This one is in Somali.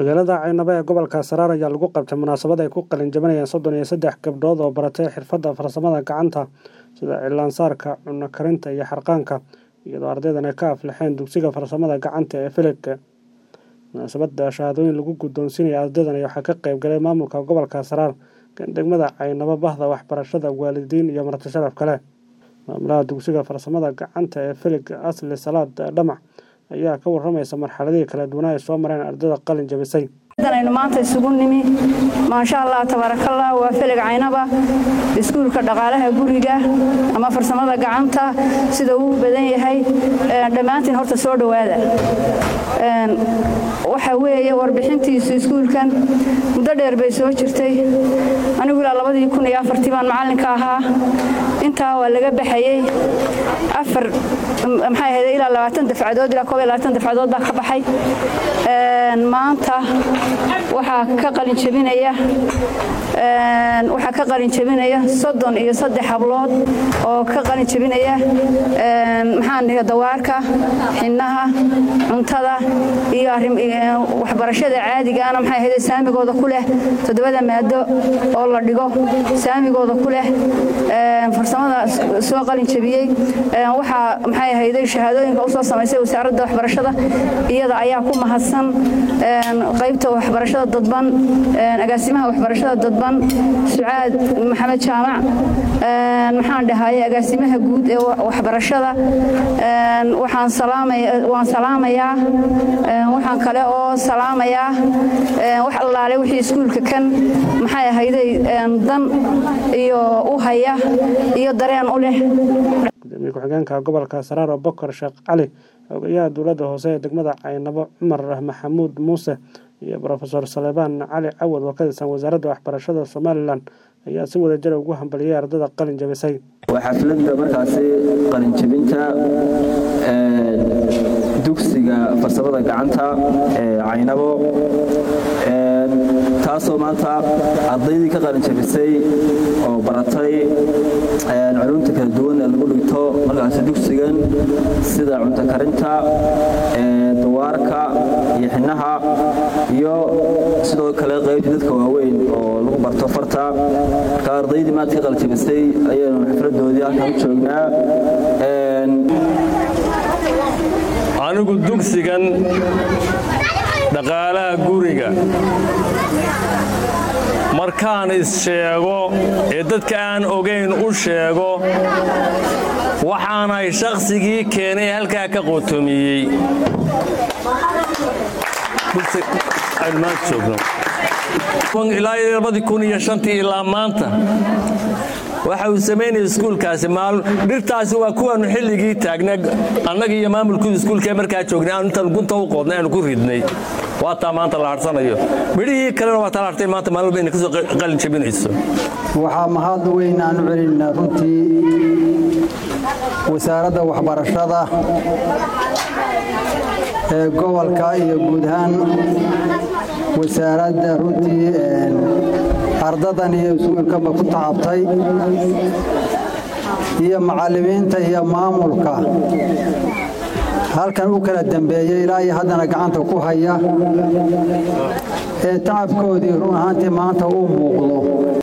magaalada caynabo ee gobolka saraar ayaa lagu qabtay munaasabad ay ku qalin jabinayaan soddon iyo saddex gabdhood oo baratay xirfadda farsamada gacanta sida cilaansaarka cunno karinta iyo xarqaanka iyadoo ardaydan ay ka aflixeen dugsiga farsamada gacanta ee filigka munaasabadda shahaadooyin lagu guddoonsiinaya ardaydan waxaa ka qayb galay maamulka gobolka saraar degmada caynabo bahda waxbarashada waalidiin iyo marti sharaf kale maamulaha dugsiga farsamada gacanta ee filig asli salaad dhamac ayaa ka waramaysa marxaladihii kala duwanaa ay soo mareen ardayda qalin jabisay aynu maanta isugu nimi maasha allah tabaarakallah waa filig caynaba iskuulka dhaqaalaha guriga ama farsamada gacanta sida uu badan yahay dhammaantiin horta soo dhowaada waxa weeye warbixintiisu iskuulkan muddo dheer bay soo jirtay anigu ilaa labadii kun iyo afartii baan macallinka ahaa intaa waa laga baxayey afar maxay ahayd ilaa labaatan dafcadood ilaa koob iyo labaatan dafcadood baa ka baxay maanta waxaa ka qalin jabinaya waxaa ka qalin jabinaya soddon iyo saddex hablood oo ka qalin jabinaya maxaan dhihi dawaarka xinnaha cuntada iyo waxbarashada caadigaana maxay ahayd saamigooda ku leh toddobada maado oo la dhigo saamigooda ku leh farsamada soo qalin jabiyey waxaa maxay ahayday shahaadooyinka usoo samaysay wasaaradda waxbarashada iyada ayaa ku mahadsan qaybta waxbarashada dadban agaasimaha waxbarashada dadban sucaad maxamed jaamac maxaan dhahaye agaasimaha guud ee waxbarashada waan salaamayaa waxaan kale oo salaamayaa wax allaale wixii iskuulka kan maxay ahayday dan iyo u haya iyo dareen u leh gudoomiye ku-xigeenka gobolka saraar oo bokor sheekh cali xogayaha dowladda hoose ee degmada caynabo cumar maxamuud muuse iyo rofeor salebaan cali cawad oo ka tirsan wasaaradda waxbarashada somalilan ayaa si wada jira ugu hambaliyay ardada qalin jabisay waa xafladda markaasi qalinjabinta dugsiga farsamada gacanta ee caynabo taasoo maanta ardaydii ka qalinjabisay oo baratay culumta kala duwan ee lagu dhigto markaasi dugsigan sida cunto karinta dawaarka iyo xinnaha iyo sidoo kale qaybtii dadka waaweyn oo lagu barto farta marka ardaydii maanta ka qalinjabisay ayaynu xafladoodii halkan u joognaa anigu dugsigan dhaqaalaha guriga markaan is-sheego ee dadka aan ogayn u sheego waxaanahay shakhsigii keenay halkaa ka qotomiyey ilaa maanta waxa uu samaynaya iskuulkaasi dhirtaasi waa kuwaanu xilligii taagnay annaga iyo maamulkuda iskuulkae markaa joognay aanu intaan gunta u qoodnay aanu ku ridnay waa taa maanta la harsanayo midhihii kalena waa taa la hartay maanta maalin walba inay kasoo qalin jabinayso waxaa mahad weyn aan u celinaynaa runtii wasaaradda waxbarashada ee gobolka iyo guud ahaan wasaaradda runtii ardadan iyo iskuulkaba ku tacabtay iyo macallimiinta iyo maamulka halkan u kala dambeeyey ilaa iyo haddana gacanta ku haya ee tacabkoodii run ahaantii maanta uu muuqdo